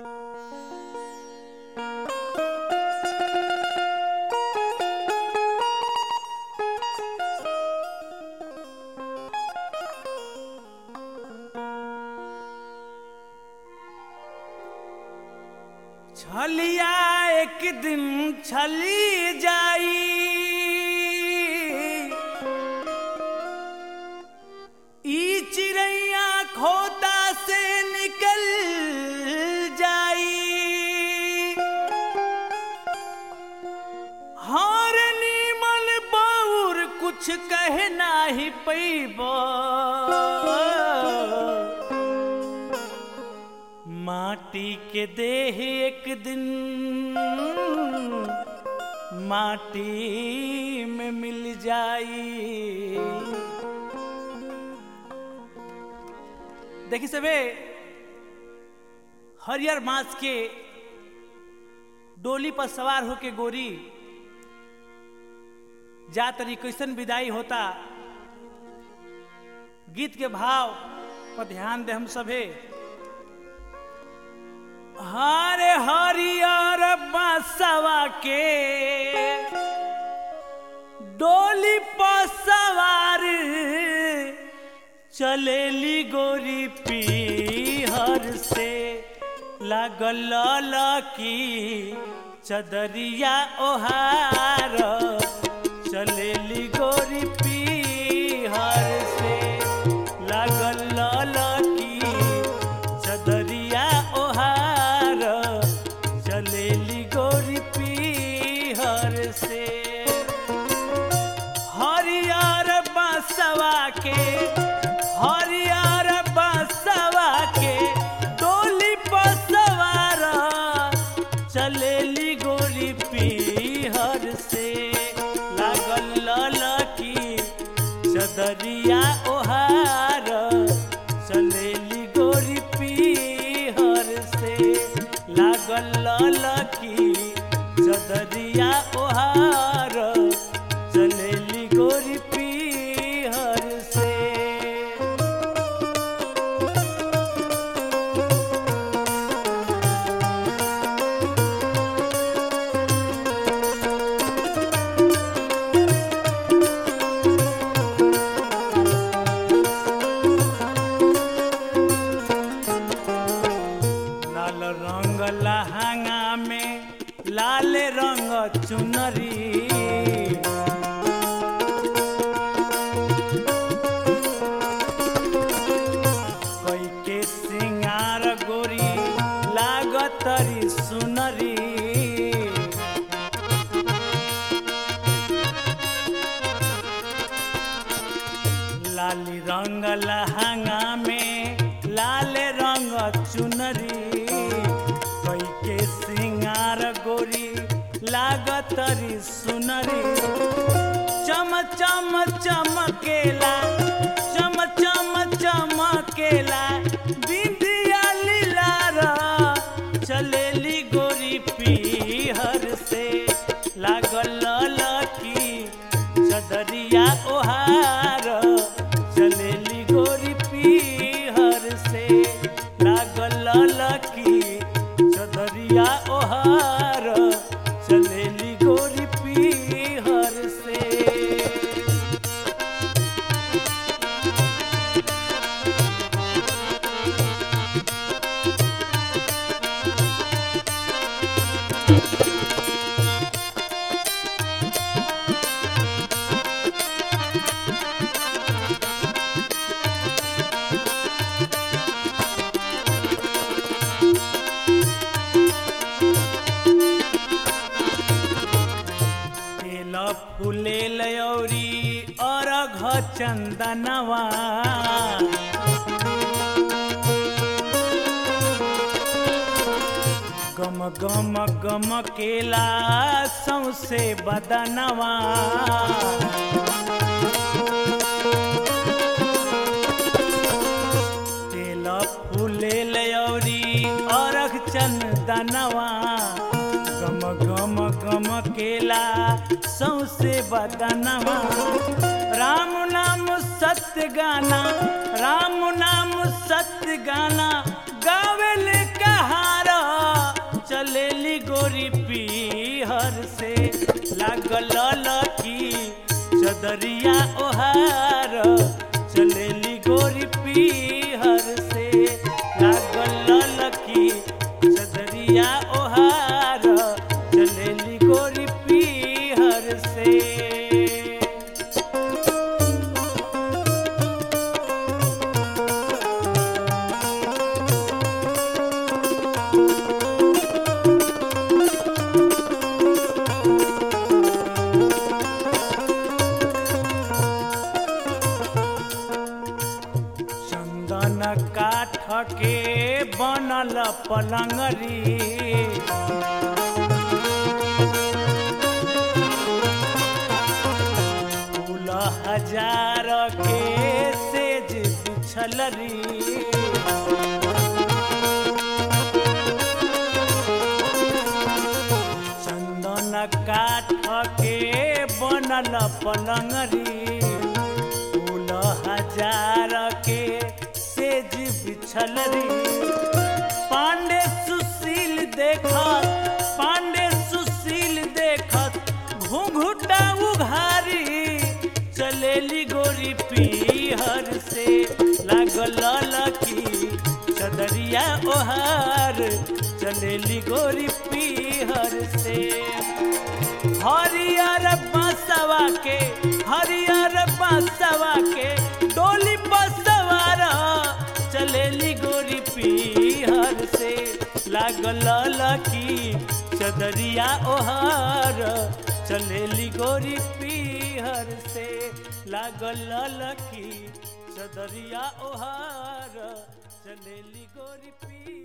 छलिया एक दिन छली जाई ई चिड़ैया खोता से निकल जाई हार नीमल बाउर कुछ कह नाही पैबा माटी के देह एक दिन माटी में मिल जाई देखी सबे हरियर मांस के डोली पर सवार होके गोरी जा तरी कैसन विदाई होता गीत के भाव पर ध्यान दे हम सभे हरे हरियर बसवा के डोली पर सवार चलेली गोरी पीहर से लागल लकी चदरिया ओहार चलेली गोरी पीहर से लागल लकी चदरिया ओहार चलेली गोरी पीहर से हरियर बसवा के हरियर बसवा के डोली पर सवार चलेली गोरी पीहर से लागल ललकी चदरिया ओहार चलेली गोरी पीहर से लागल ललकी चदरिया ओहार चलेली गोरी पीहर से लाल रंग लहंगा में लाल रंग चुनरी कोई के सिंगार गोरी लागतरी सुनरी लाली रंग लहंगा में लाल रंग चुनरी कोई के सिंगार गोरी लागतरी सुनरी चम चम चमकेला चम चम चमकेला बिंदिया लीलारा चलेली गोरी पीहर से लागल लकी चदरिया ओहार चलेली गोरी पीहर से लागल लकी चदरिया ओहार चलेली गोरी पीहर से तेल फूले लयौरी अरघ चंदनवा गम गम गम केला सौसे बदनवा तेल फूले लयौरी अरघ चंदनवा गम गम गम केला सौसे बदनवा राम नाम सत्य गाना राम नाम सत्य गाना गावेल कहारा लागल लकी चदरिया ओहार चलेली गोरी पीहर से लागल लकी चदरिया ओहार चलेली गोरी पीहर से चंदन काठ के बनल पलंगरी फूल हजार के सेज बिछलरी चंदन काठ के बनल पलंगरी फूल हजार के सेज बिछल रे पांडे सुशील देखत पांडे सुशील देखत घूंघुटा उघारी चलेली गोरी पीहर से लागल लकी चदरिया ओहार चलेली गोरी पीहर से हरियर बसवा के हरियर बसवा के डोली बसवार चलेली गोरी पीहर से लागल लकी चदरिया ओहर चलेली गोरी पीहर से लागल लकी चदरिया ओहर चलेली गोरी पीहर